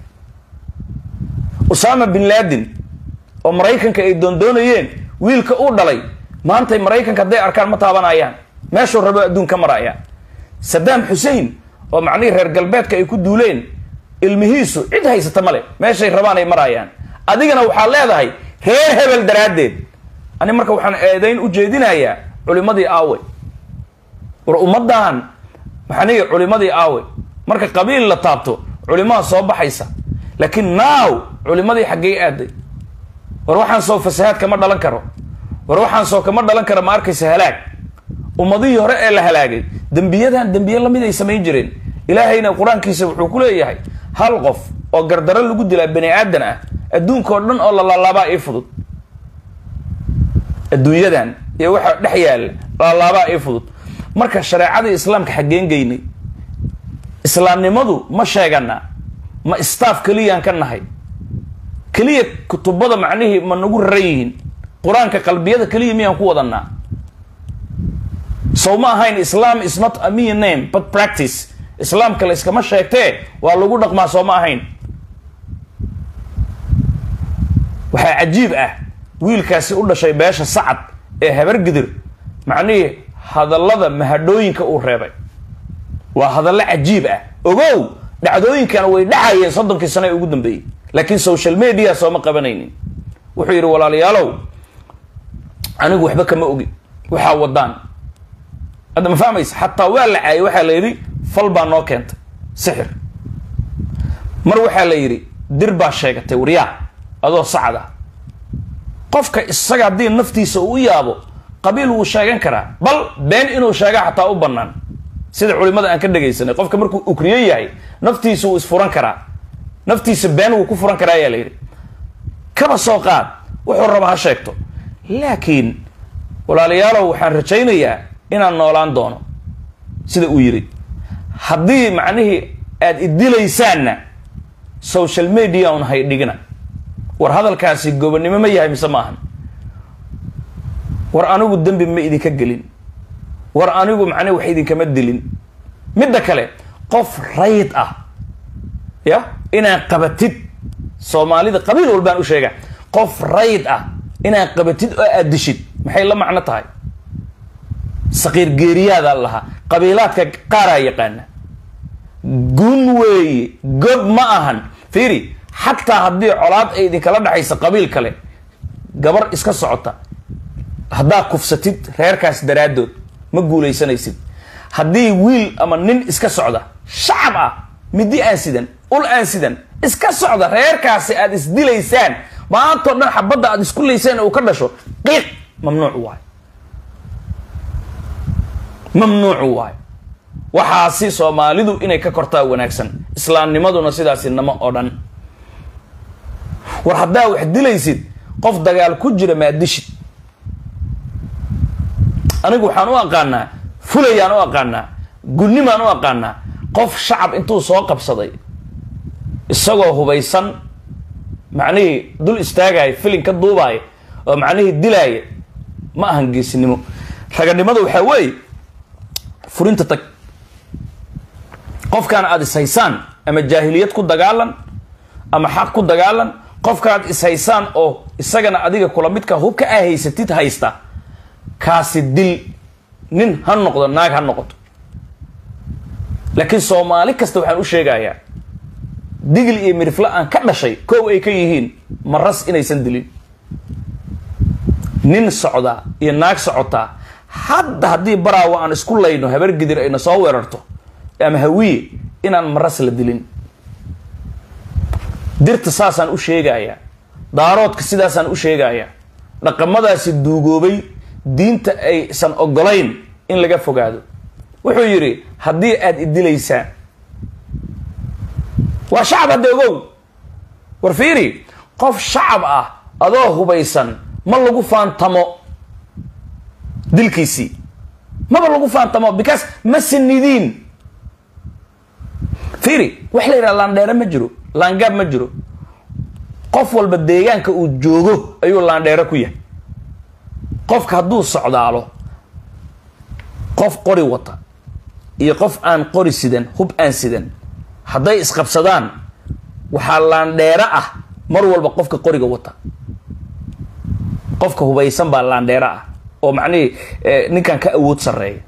usama bin laden oo maraykanka ay doondoonayeen wiilka uu dhalay maantay maraykanka hadday arkaan ma taabanayaan meeshuu rabo adduun ka maraya saddam xusein oo macnihii reer galbeedka ay ku duuleen ilmihiisu cid haysata male meeshay rabaan ay marayaan adigana waxaad leedahay reer hebel daraaddeed ani marka waxaan eedayn u jeedinayaa culimadii aawe war ummaddan maxaniga culimadii aawe marka qabiil la taabto culimaha soo baxaysa laakiin naaw culimadii xaggey aaday war waxaan soo fasahaad kama dhalan karo war waxaan soo kama dhalan karo ma arkaysa halaag ummadihii hore ee la halaagay dembiyadan dembiye lamid ay samayn jireen ilaahayna qur-aankiisa wuxuu ku leeyahay hal qof oo gardaro lagu dilaa bani aadan ah adduunka oo dhan oo la laalaabaa ii fudud adduunyadan iyo waxa dhex yaalla laalaabaa ii fudud marka shareecadii islaamka xaggeen geynay islaamnimadu ma sheegana ma staff keliyaan ka nahay keliya kutubada macnihii ma nagu raran yihiin qur-aanka qalbiyada keliya miyaan ku wadanaa sow ma ahayn islam is not a mere name but practice islaamka la iskama sheegtee waa lagu dhaqmaa soo ma ahayn waxaa cajiib ah wiilkaasi u dhashay beesha sacad ee habargidir macnihii hadallada mahadhooyinka uu reebay waa hadallo cajiib ah ogow dhacdooyinkana way dhacayeen soddonkii sano ee ugu dambeeyey laakiin social media sooma qabanaynin wuxuu yidhi walaalayaalow anigu waxba kama ogi waxaa wadaan hadda ma fahmaysa xataa waa la caayay waxaa la yidhi fal baa noo keentay sixir mar waxaa la yidhi dir baa sheegatay waryaa adoo sacad ah qofka isaga haddii naftiisa uu u yaabo qabiil wuu sheegan karaa bal been inuu sheegaa xataa u bannaan sida culimada aan ka dhegaysanay qofka markuu ukriyo yahay naftiisa wuu isfuran karaa naftiisa been wuu ku furan karaa ayaa la yidhi kaba soo qaad wuxuu raba ha sheegto laakiin walaalayaalow waxaan rajaynayaa inaan noolaan doono sida uu yidhi haddii macnihii aada idilaysaanna social media un hay dhigina war hadalkaasi gobonnimo ma yahay mise maahan war anigu dembi ma idinka gelin war anigu macnihi wax idinkama dilin midda kale qof rayd ah ya inaad qabatid soomaalida qabiil walbaan u sheega qof rayd ah inaad qabatid oo aad dishid maxay la macno tahay saqiir geeriyaadaa lahaa qabiilaadka qaaraa yaqaana gun weeye gob ma ahan fiiri xataa haddii colaad ay idinkala dhexaysa qabiil kale gabar iska socota haddaa kufsatid reerkaas daraaddood ma guulaysanaysid haddii wiil ama nin iska socda shacab ah midi aan sidan ul aan sidan iska socda reerkaasi aad isdilaysaan maantao dhan xabadda aad isku laysaan uu ka dhasho qiiq mamnuuc waayo mamnuucu waayo waxaasi soomaalidu inay ka kortaa wanaagsan islaamnimaduna sidaasi nama oo dhan war haddaa wax dilaysid qof dagaal ku jira maa dishid anigu waxaan u aqaanaa fulayaan u aqaanaa gudnimaan u aqaanaa qof shacab intuu soo qabsaday isagoo hubaysan macnihii dul istaagaya filin ka duubaaya oo macnihii dilaaya ma ahan geesinimo raganimada waxaa weeye furinta tag qofkaan aada ishaysaan ama jaahiliyad ku dagaalan ama xaq ku dagaalan qofkaad ishaysaan oo isagana adiga kula midka hubka aa haysatid haysta kaasi dil nin ha noqdo naag ha noqoto laakiin soomaali kasta waxaan u sheegayaa digil iyo mirifle aan ka dhashay kow ay ka yihiin maras inaysan dilin nin socdaa iyo naag socotaa hadda haddii baraawa aan isku layno habar gidir ayna soo weerarto ama hawiye inaan maras la dilin dirta saasaan u sheegayaa daaroodka sidaasaan u sheegayaa dhaqamadaasi duugoobay diinta aysan ogolayn in laga fogaado wuxuu yidhi haddii aada idilaysaan waa shacab hadda ogow war fiiri qof shacab ah adoo hubaysan ma lagu faantamo dilkiisii maba lagu faantamo because ma sinidiin fiiri wax la yidhaha laandheere ma jiro laangaab ma jiro qof walba deegaanka uu joogo ayuu laandheere ku yahay qofka hadduu socdaalo qof qori wata iyo qof aan qori sidan hub aan sidan hadday isqabsadaan waxaa laandheere ah mar walba qofka qoriga wata qofka hubaysan baa laandheere ah oo macnihii ninkan ka awood sarreeya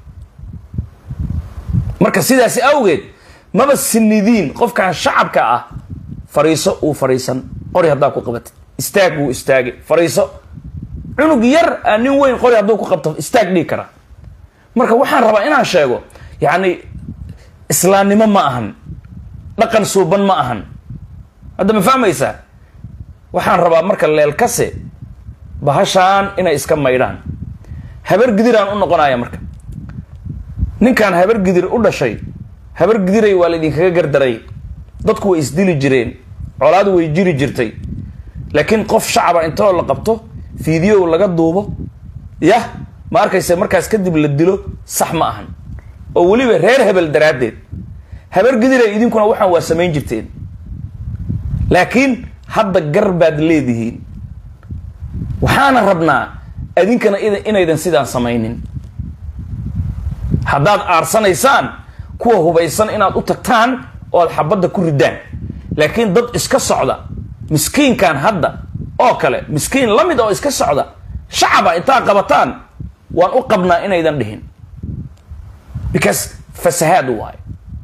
marka sidaasi awgeed maba sinidiin qofkan shacabka ah fariiso uu fariisan qori haddaa ku qabatid istaag wuu istaagay fariiso cunug yar aa nin weyn qori hadduu ku qabto istaag dhigi karaa marka waxaan rabaa inaan sheego yacni islaamnimo ma ahan dhaqan suuban ma ahan hadda ma fahmaysaa waxaan rabaa marka leelkase bahashaan inay iska maydhaan habar gidiraan u noqonaya marka ninkaan habar gidir u dhashay habar gidiray waa laydinkaga gardaray dadku way isdili jireen colaadu way jiri jirtay laakiin qof shacaba intoo la qabto fiidiyow laga duubo yah ma arkayse markaas kadib la dilo sax ma ahan oo weliba reer hebel daraaddeed habar gidira idinkuna waxaan waa samayn jirteen laakiin hadda gar baad leedihiin waxaana rabnaa idinkana inaydan sidaan samaynin haddaad aarsanaysaan kuwa hubaysan inaad u tagtaan oo aad xabadda ku ridaan laakiin dad iska socda miskiinkan hadda oo kale miskiin la mid oo iska socda shacaba intaa qabataan waan u qabnaa inaydan dhihin because fasahaad waayo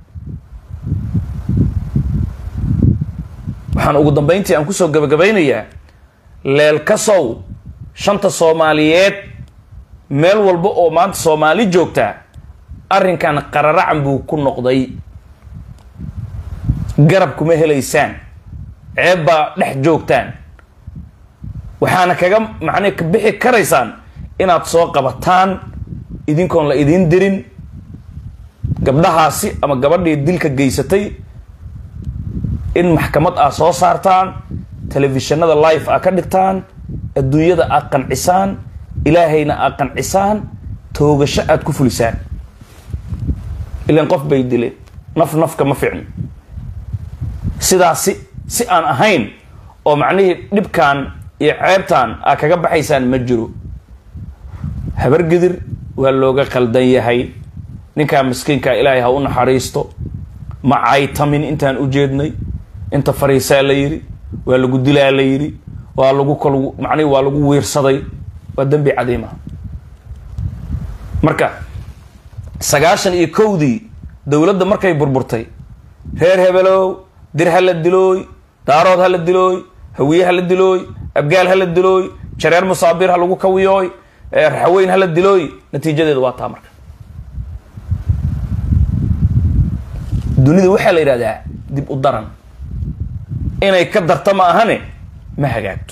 waxaan ugu dambayntii aan kusoo gabagabaynayaa leelkasow shanta soomaaliyeed meel walba oo maanta soomaali joogtaa arrinkan qararacan buu ku noqday garab kuma helaysaan ceeb baa dhex joogtaan waxaana kaga macnee ka bixi karaysaan inaad soo qabataan idinkoon la idiin dirin gabdhahaasi ama gabadhii dilka geysatay in maxkamad aad soo saartaan telefishinada life aad ka dhigtaan adduunyada aad qancisaan ilaahayna aad qancisaan toogasho aad ku fulisaan ilan qof bay dileen naf nafka ma ficno sidaasi si aan ahayn oo macnihii dhibkan iyo ceebtan aad kaga baxaysaan ma jiro habargidir waa looga qaldan yahay ninkaa miskiinkaa ilaahay ha u naxariisto ma caytamin intaan u jeednay inta fariisaa la yidhi waa lagu dilaa la yidhi waa lagu kal macnihi waa lagu wiirsaday waa dembi cadiimaha marka sagaashan iyo kowdii dowladda markay burburtay reer hebelow dir ha la dilooy daarood ha la dilooy hawiye ha la dilooy abgaal ha la dilooy jareer musaabiir ha lagu kawiyooy raxaweyn ha la dilooy natiijadeedu waa taa marka dunida waxaa la yidhahdaa dib u daran inay ka darta ma ahane ma hagaagto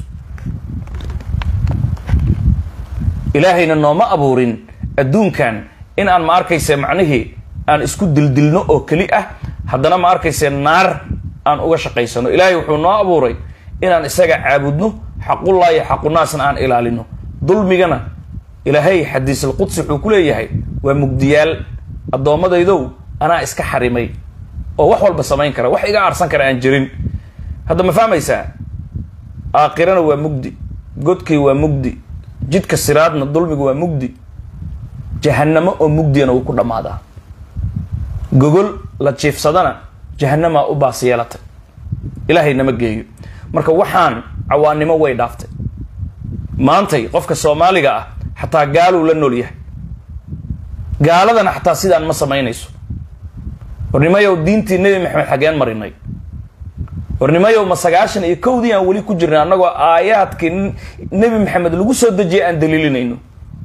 ilaahayna nooma abuurin adduunkan in aan ma arkayse macnihii aan isku dildilno oo keli ah haddana ma arkayse naar aan uga shaqaysano ilaahay wuxuu noo abuuray inaan isaga caabudno xaqullaahi xaqunaasna aan ilaalino dulmigana ilaahay xadiisulqudsi wuxuu ku leeyahay waa mugdiyaal addoommadaydow anaa iska xarimay oo wax walba samayn kara wax iga aarsan kara aan jirin hadda ma fahmaysaa aakhirana waa mugdi godkii waa mugdi jidka siraadna dulmigu waa mugdi jahanamo oo mugdiyana wuu ku dhammaadaa gogol la jiifsadana jahanamaa u baas yeelatay ilaahay nama geeyo marka waxaan cawaannimo way dhaaftay maantay qofka soomaaliga ah xataa gaaluu la nool yahay gaaladana xataa sidaan ma samaynayso warnimayow diintii nebi maxamed xageen marinay warnimayow ma sagaashan iyo kowdii aan weli ku jirnay annagoo aayaadkii nebi maxamed lagu soo dejiyay aan daliilinayno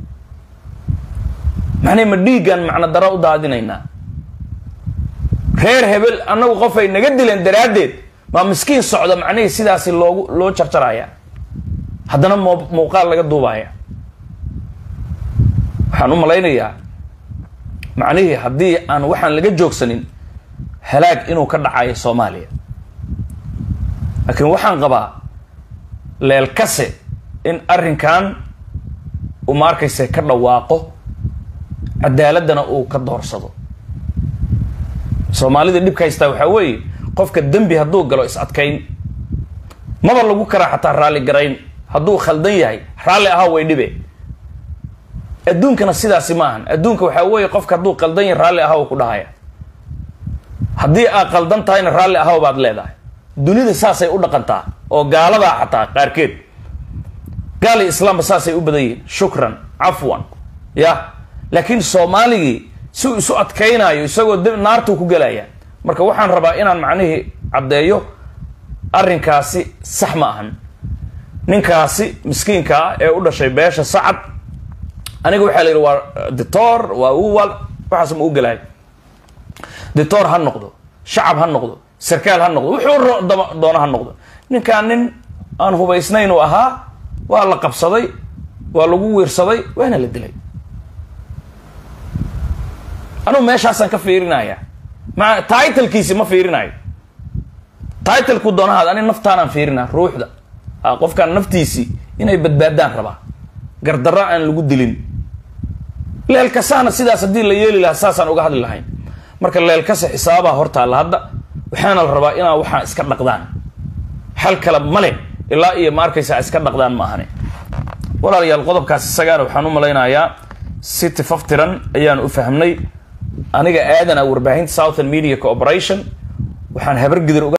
macnay ma dhiiggaan macno daro u daadinaynaa reer hebel annagu qofay naga dileen daraaddeed maa miskiin socda macnihii sidaasi loogu loo jarjaraya haddana mo muuqaal laga duubaya waxaan u malaynayaa macnihii haddii aan waxaan laga joogsanin halaag inuu ka dhacayo soomaaliya laakiin waxaan qabaa leelkase in arrinkan uu ma arkayse ka dhawaaqo cadaaladana uu ka doorsado soomaalida dhibka haystaa waxaa weeye qofka dembi hadduu galo is adkayn maba lagu karaa xataa raalli garayn hadduu khaldan yahay raalli ahaa way dhibe adduunkana sidaasi ma ahan adduunka waxaa weeye qofka hadduu qaldan yahay raalli ahaw ku dhahaya haddii aad qaldan tahayna raalli ahaw baad leedahay dunida saasay u dhaqantaa oo gaaladaa xataa qaarkeed gaali islaamba saasay u badan yihiin shukran cafwan ya laakiin soomaaligii si uu isu adkaynaayo isagoo d naartuu ku gelaya marka waxaan rabaa inaan macnihii caddeeyo arrinkaasi sax ma ahan ninkaasi miskiinka ah ee u dhashay beesha sacad aniga waxaa la yidhi waa dictor waa uwal waxaas ma u gelahay dictor ha noqdo shacab ha noqdo sarkaal ha noqdo wuxuu doono ha noqdo ninkaan nin aan hubaysnayn uu ahaa waa la qabsaday waa lagu wiirsaday waana la dilay anugu meeshaasaan ka fiirinaya maa titlkiisi ma fiirinayo titlku doonahaad ani naftaanaan fiirina ruuxda qofkaan naftiisii inay badbaadaan rabaa gardarro aan lagu dilin leelkasaana sidaas haddii la yeeli lahaa saasaan uga hadli lahayn marka leelkasa xisaabaa hortaalla hadda waxaana la rabaa inaa waxaa iska dhaqdaan xal kale male ilaa iyo ma arkaysaa iska dhaqdaan ma ahane walaalayaal qodobkaas isagaana waxaan u malaynayaa si tifaftiran ayaan u fahmnay aniga aadana warbaahinta southern media cooperation waxaan habargidir uga